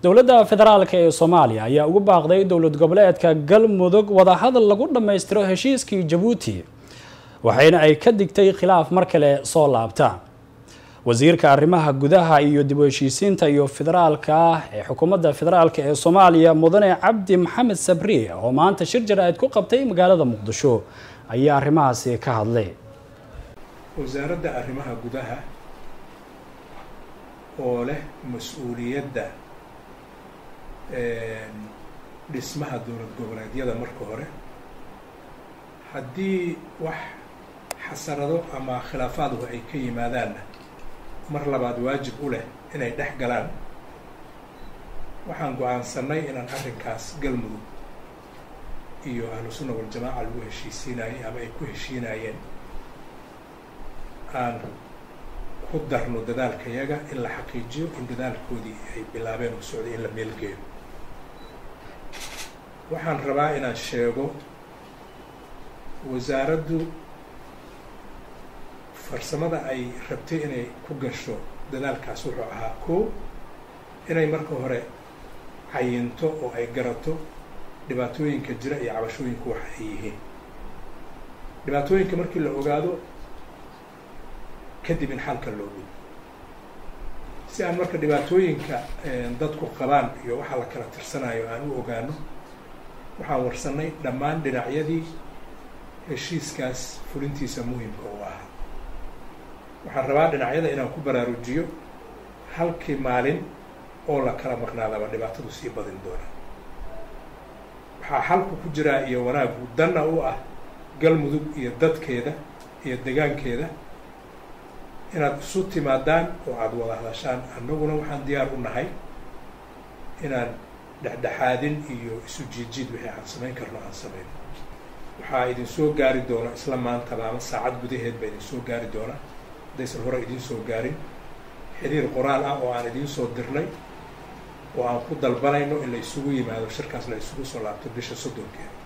dowladda federaalk ee soomaaliya ayaa ugu baaqday dowlad goboleedka galmudug wadahadal lagu dhammaystiro heshiiskii jabuuti waxayna ay ka digtay khilaaf mar kale soo laabta wasiirka arrimaha gudaha iyo dib u heshiisiinta iyo federaalka ee xukuumadda federaalk ee soomaaliya mudane cabdi maxamed sabriye oo maanta shir jaraa'id ku qabtay magaalada muqdisho ayaa arrimahaasi ka hadlay wasaaradda arrimaha gudaha oo leh mas-uuliyadda dhismaha dowlad goboleedyada marka hore haddii wax xasarado ama khilaafaadku ay ka yimaadaanna mar labaad waajib u leh inay dhex galaan waxaan go-aansanay inaan arrinkaas galmudug iyo ahlu sunna waljamaaca lagu heshiisiinayay ama ay ku heshiinayeen aan ku darno dadaalkayaga in la xaqiijiyo in dadaalkoodii ay bilaabeen oo socday in la meelgeeyo waxaan rabaa inaan sheego wasaaraddu farsamada ay rabtay inay ku gasho dadaalkaas wuxuu ahaa koo inay marka hore cayinto oo ay garato dhibaatooyinka jira iyo cabashooyinku waxa ay yihiin dhibaatooyinka markii la ogaado kadib in xalka loo gudo si aan marka dhibaatooyinka dadku qabaan iyo waxa la kala tirsanayo aan u ogaano waxaan warsanay dhammaan dhinacyadii heshiiskaas fulintiisa muhimka u ahaa waxaan rabaa dhinacyada inaan ku baraarujiyo halkii maalin oo la kala maqnaadaba dhibaatadu sii badin doona waxaa xalku ku jiraa iyo wanaagu danna u ah galmudug iyo dadkeeda iyo degaankeeda inaad isu timaadaan oo aada wada hadashaan annaguna waxaan diyaar u nahay inaan dhexdhexaadin iyo isu jiidjiid wixii aan samayn karno aan samayn waxaa idin soo gaari doona isla maantaba ama saacad gudaheed baa idin soo gaari doona haddaysan hore idiin soo gaarin xiriir qoraal ah oo aan idiin soo dirnay oo aan ku dalbanayno in la isugu yimaado shirkaas la isugu soo laabto bisha soddonkeeda